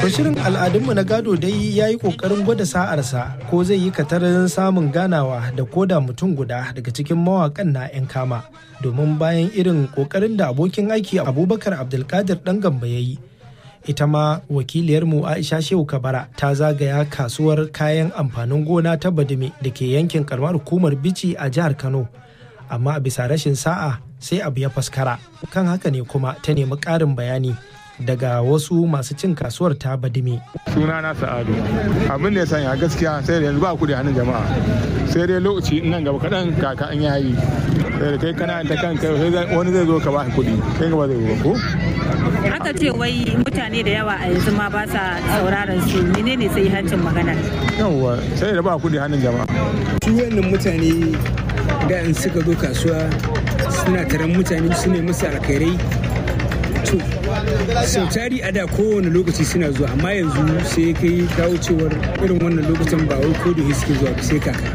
To shirin al'adunmu na gado dai ya yi ƙoƙarin gwada sa'arsa ko zai yi katarin samun ganawa da koda mutum guda daga cikin mawaƙan na 'yan kama. Domin bayan irin ƙoƙarin da abokin aiki Abubakar Abdulkadir ɗan gamba ya yi. Ita ma wakiliyarmu Aisha Shehu Kabara ta zagaya kasuwar kayan amfanin gona ta Badime da ke yankin karamar hukumar Bici a jihar Kano. Amma a bisa rashin sa'a sai abu ya faskara. Kan haka ne kuma ta nemi ƙarin bayani daga wasu masu cin kasuwar ta badime. suna na sa'adu abin da ya sanya gaskiya sai da yanzu ba kudi hannun jama'a sai dai lokaci nan gaba kaɗan kaka an yayi sai da kai kana ta kanka sai wani zai zo ka ba kudi kai gaba zai zo ko aka ce wai mutane da yawa a yanzu ma ba sa sauraron su menene sai hancin magana yawwa sai da ba kudi hannun jama'a su wannan mutane da in suka zo kasuwa suna taron mutane su ne musu alkhairai to sau tari a da kowane lokaci suna zuwa amma yanzu sai kai kawo cewar irin wannan lokacin ba wai ko da suke zuwa ba sai kaka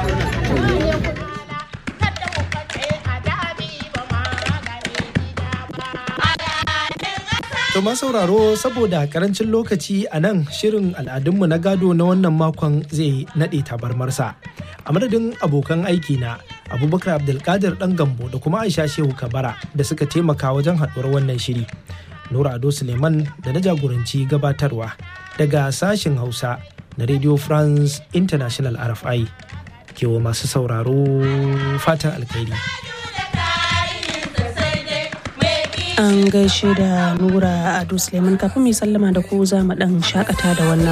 To ma sauraro saboda karancin lokaci a nan shirin al'adunmu na gado na wannan makon zai naɗe tabarmarsa. A madadin abokan aiki na Abubakar Abdulkadir ɗan Gambo da kuma Aisha Shehu Kabara da suka taimaka wajen haɗuwar wannan shiri. Nura Ado Suleiman da na jagoranci gabatarwa daga sashen Hausa na Radio France International RFI. Kewa masu sauraro fatan alkhairi. An gaishe da Nura Ado Suleiman kafin mai sallama da ku za mu ɗan shakata da wannan.